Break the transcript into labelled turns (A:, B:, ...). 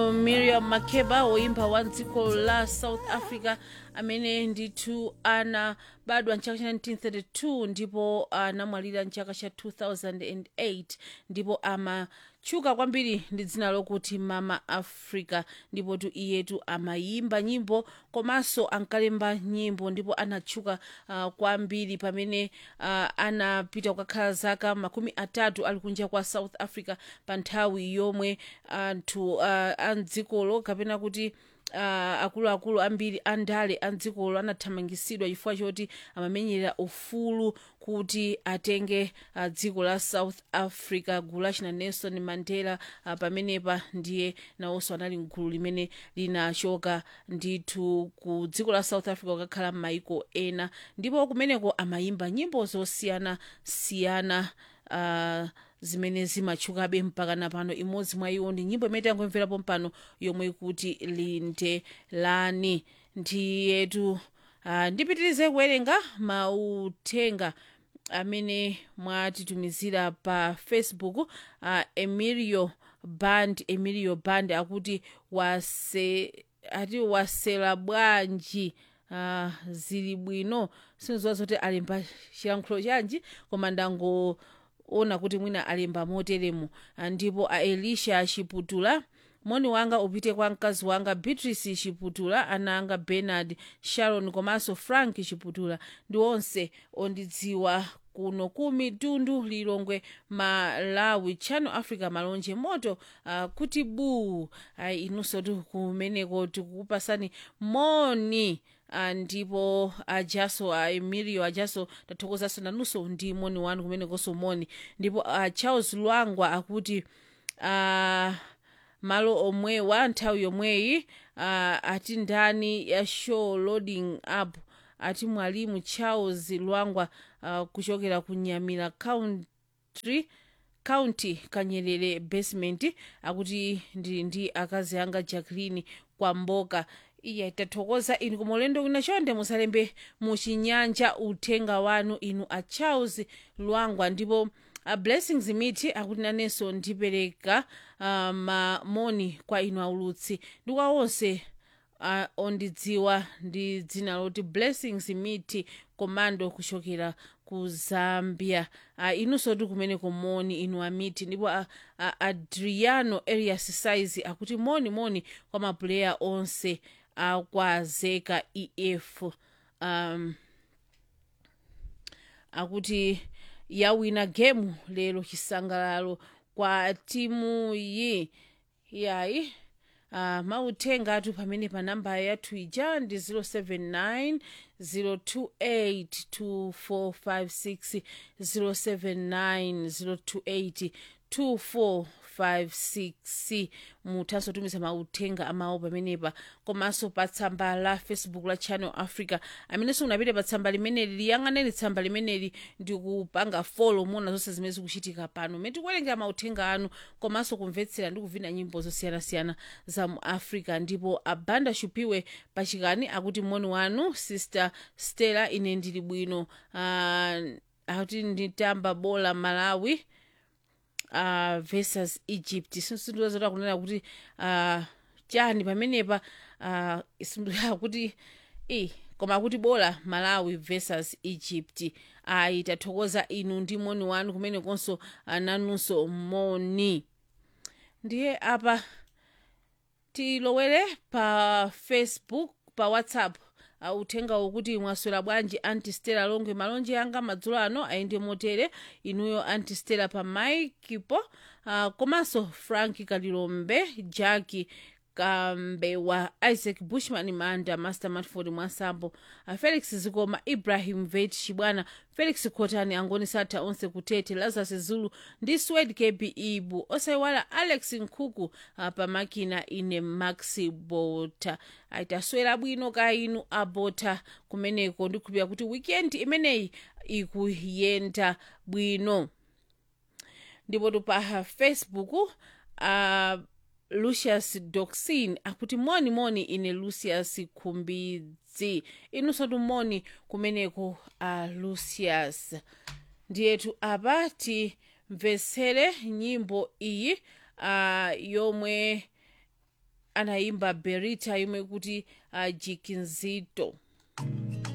A: miriam makeba woimba wa dziko la south africa amene ndithu anabadwa mchaka cha 1932 ndipo anamwalira mchaka cha 2008 ndipo amatchuka kwambiri ndi dzina lokuti mama africa ndipo tu iyetu amayimba nyimbo komanso ankalemba nyimbo ndipo anatchuka uh, kwambiri pamene uh, anapita kukakhala zaka makumi atatu ali kunja kwa south africa pa nthawi yomwe anthu uh, amdzikolo kapena kuti uh, akuluakulu ambiri andale amdzikolo anathamangisidwa chifukwa choti amamenyera ufulu kuti atenge uh, dziko la south africa gulu lachina nelson mandela uh, pamenepa ndiye nawonso anali mgulu limene linachoka ndithu ku dziko la south africa kukakhala m'mayiko ena ndipo kumeneko amayimba nyimbo zosiyanasiyana uh, zimene zimatchukabe mpaka napano imodzi mwa iwo ndi nyimbo imene tangomverapo mpano yomwe ikuti lindelani ndiyetu uh, ndipitirize kuwerenga mauthenga amene mwatitumizira pa facebook uh, emilio band emilio band akuti wase ati wasela bwanji uh, zili bwino sinizowa zoti alemba chilankhulo chanji koma ndangoona kuti mwina alemba moteremo ndipo a elisha chiputula moni wanga upite kwa mkazi wanga beatrice chiputula ana anga bernard sharon komanso frank chiputula ndi onse ondidziwa kuno ku mitundu lilongwe malawi channel africa malonje moto uh, kuti buu uh, inunso tu kumeneko tikukupasani moni uh, ndipo ajaso uh, emilio ajaso tathokozanso nanunso ndi moni wanu kumenekonso moni ndipo uh, charles lwangwa akuti uh, malo omwewa nthawi yomweyi uh, ati ndani ya show loading up ati mwalimu charles lwangwa uh, kuchokera ku nyamira country county kanyerere basement akuti ndi ndi akazi anga jacqueline kwamboka iya tathokoza inu koma ulendo wina chonde musalembe muchinyanja uthenga wanu inu a charles lwangwa ndipo a blessings miti akuti nanenso ndipereka uh, mamoni kwa inu aulutsi ndi kwa onse uh, ondidziwa ndi dzina loti blessings miti komando kuchokera ku zambia uh, inunso ti kumeneko moni inu amiti ndipo uh, uh, adriano arias size akuti moni moni kwa mapuleya onse akwazeka ef um, akuti yawina gemu lero chisangalalo kwa timu yi yayi uh, mauthenga athu pamene pa namba yathu ija ndi 079 028 2456 079 028 2456 muthanso tumiza mauthenga amawu pamenepa komanso pa tsamba la facebook la channel africa amenenso unapita pa tsamba limeneli liyang'aneni tsamba limeneli ndi kupanga folo muona zonse zimene zikuchitika pano mene tikuwerengera mauthenga anu komanso kumvetsera ndi kuvina nyimbo zosiyanasiyana za mu africa ndipo abanda shupiwe pachikani akuti moni wanu sister stella ine ndili bwino uh, akuti nditamba bola malawi uh, versus egypt sindiwazota kunena kuti uh, chani pamenepa uh, kuti i koma kuti bola malawi versus egypt ayi tathokoza inu ndi moni wanu kumenekonso uh, nanunso moni ndiye apa tilowere pa facebook pa whatsapp uh, uthenga wokuti mwaswera bwanji antistela longwe malonje anga madzulo ano ayende motere inuyo antistela pa maikipo uh, komanso frank kalilombe jaki kambewa isaac bushman manda master matford mwasambo uh, felix zikoma ibrahim vet chibwana felix khotani angoni satha onse kutete lazarus zulu ndi swed kb ibu osayiwala alex nkhuku uh, pamakina ine maxi bota aitaswera bwino ka inu abota kumeneko ndikhulupira kuti weekend imeneyi ikuyenda bwino ndipo pa facebook uh, lucius doxin akuti moni moni ine lucius khumbidzi inunso tumoni kumeneko a uh, lucius ndiyetu apa timvetsere nyimbo iyi uh, yomwe anayimba berita yomwe kuti uh, jikinzito